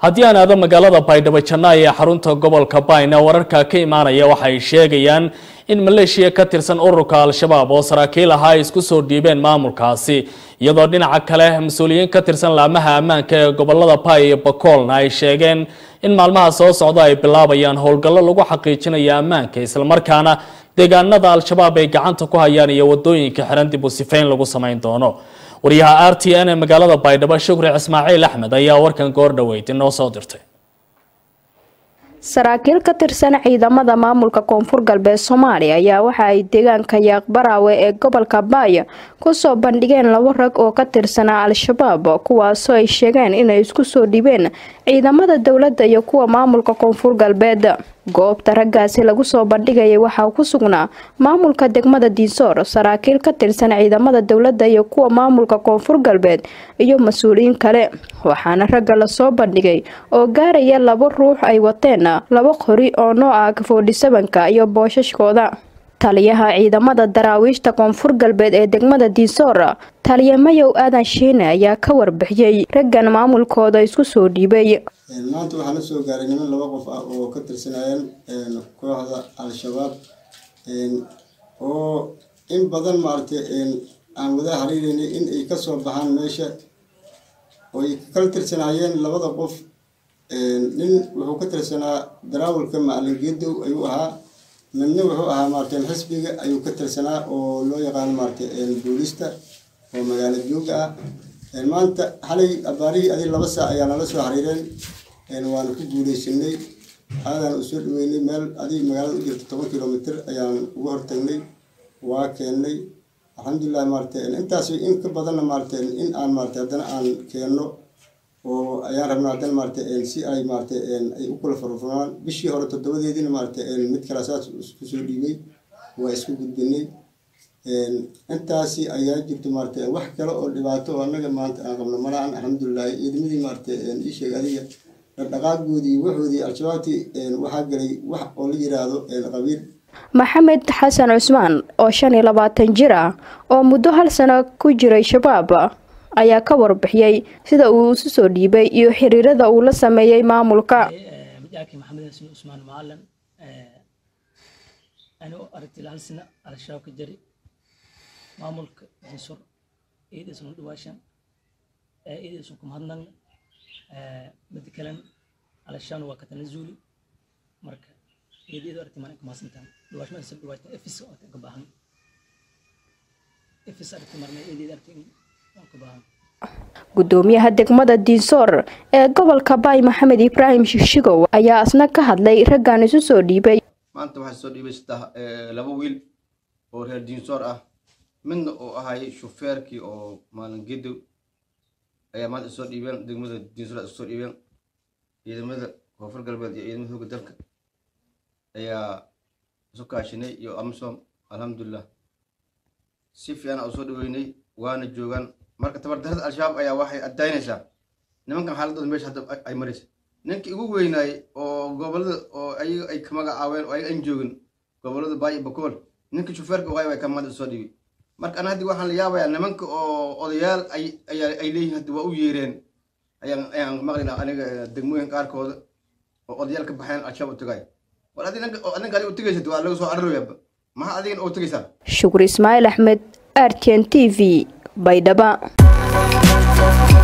haddii aan aado magaalada baydhabo jannaay ee xarunta gobolka bayna wararka ka imaanaya waxay sheegayaan in maleeshiya ka tirsan ururka al-shabaab oo saraakiil ahaa ay isku soo dhiibeen maamulkaasi iyadoo dhinaca kale mas-uuliyiin ka tirsan laamaha ammaanka ee gobolada bay iyo bakoolna ay sheegeen in maalmaha soo socda ay bilaabayaan howlgallo lagu xaqiijinayo ammaanka islamarkaana deegaanada al-shabaab ay gacanta ku hayaan iyo wadooyinka xiran dib u sifayn lagu samayn doono wariyaha r t n ee magaalada baydhabo shukri ismaaciil axmed ayaa warkan goor dhaweyd inoo soo dirtay saraakiil ka tirsan ciidamada maamulka koonfur galbeed soomaaliya ayaa waxa ay deegaanka yaaqbaraawe ee gobolka baaya kusoo bandhigeen labo rag oo ka tirsanaa al-shabaab kuwaasoo ay sheegeen inay isku soo dhibeen ciidamada dowladda iyo kuwa maamulka koonfur galbeed goobta raggaasi lagu soo bandhigayay waxaa ku sugnaa maamulka degmada diinsoor saraakiil ka tirsan ciidamada dowladda iyo kuwa maamulka koonfur galbeed iyo mas-uuliyiin kale waxaana ragga lasoo bandhigay oo gaaraya laba ruux ay wateen laba qori oo nooca kafoodhisabanka iyo boosashkooda taliyaha ciidamada daraawiishta koonfur galbeed ee degmada diinsoor taliya mayow aadan shiine ayaa ka warbixiyey raggan maamulkooda isku soo dhiibay maanta waxaa la soo gaaray niman laba qof ah oo ka tirsanayeen kooxda al-shabaab oo in badan maaragtay aan wada hariireynay in ay kasoo baxaan meesha oo ay kala tirsanaayeen labada qof nin wuxuu ka tirsanaa daraawalka macalin geedow ayuu ahaa midna wuxuu ahaa maaragtay xisbiga ayuu ka tirsanaa oo loo yaqaano maaragtay boolista oo magaalo jooga ah maanta xalay abaarihii adi laba saac ayaa nala soo xariireen waana ku guuleysanay aadaan u soo dhaweynay meel adig magaalada u jirta toban kilomitr ayaan uga hortagnay waa keennay alxamdulilah maaragtay intaas in ka badanna maaragtay in aan maaragtay haddana aan keenno oo ayaan rabnaa haddana maaragtay si ay maaragtay ay u kula furfuraan bishii hore toddobadeediina maaragtay mid kale saas isku soo dhiibay waa isku gudbinay intaasi ayaa jirto maaragtay wax kale oo dhibaato oo annaga maanta aan qabno malahan alxamdulilah ciidamadii maaragtay ii sheeg adiga dhaqdhaqaagoodii waxoodii al-shabaabtii waxaa galay wax oo la yiraahdo qabiil maxamed xasan cusmaan oo shan iyo labaatan jir ah oo muddo hal sano ku jiray shabaab ayaa ka warbixiyey sida uu isu soo dhiibay iyo xiriirada uu la sameeyey maamulka maxamed xasan cusmaan macalin anigoo aragtay hal sano al-shabaab ka jari maamulka jinsur ciidaysan dhawaashan ciidaysan ku mahadnaqna mid kalen alashaan waa ka tanazuuli marka ciidayadu aragtay maan ka mahadsantaan dhawaashma insan dhawaashta efis oo ka baahan efis aragtay marna ciidayada aragtay waan ka baahan gudoomiyaha degmada diinsoor ee gobolka baay maxamed ibraahim shishigow ayaa isna ka hadlay raggan isu soo dhiibay maanta waxaa soo dhiibay saddex laba wiil oo reer diinsoor ah midna uu ahay shufeerkii oo maalin gedow ayaa maanta isoo dhiibeen degmada diinsoor isoo dhiibeen ciidamada koonfur galbeed iyo ciidamada hooga dalka ayaa isu kaashinay iyo amisom alxamdulilah si fiican u soo dhaweynay waana joogaan marka tabardarada al-shabaab ayaa waxay addaynaysaa nimankan xaaladooda meesha hadda ay maraysa ninkii ugu weynaayey oo gobolada oo ayaga ay ka magacaabeen oo ayaga aan joogin gobolada baay iyo bakool ninkii shufeerka uhay way ka maanta soo dhiibay marka ana haddii waxaan la yaabayaa nimanka oo odayaal ay ayaa ay leeyihin hadda waa u yeereen ayaan ayaan maqlaynaa aniga degmooyin qaarkooda oo odayaal ka baxeen al-shabaab u tagay war adi ninka adinka adiga u tegaysad waa laga soo cararayaaba maxaa adigana oo tegaysaa shukri ismaaciil axmed r t n t v baydhaba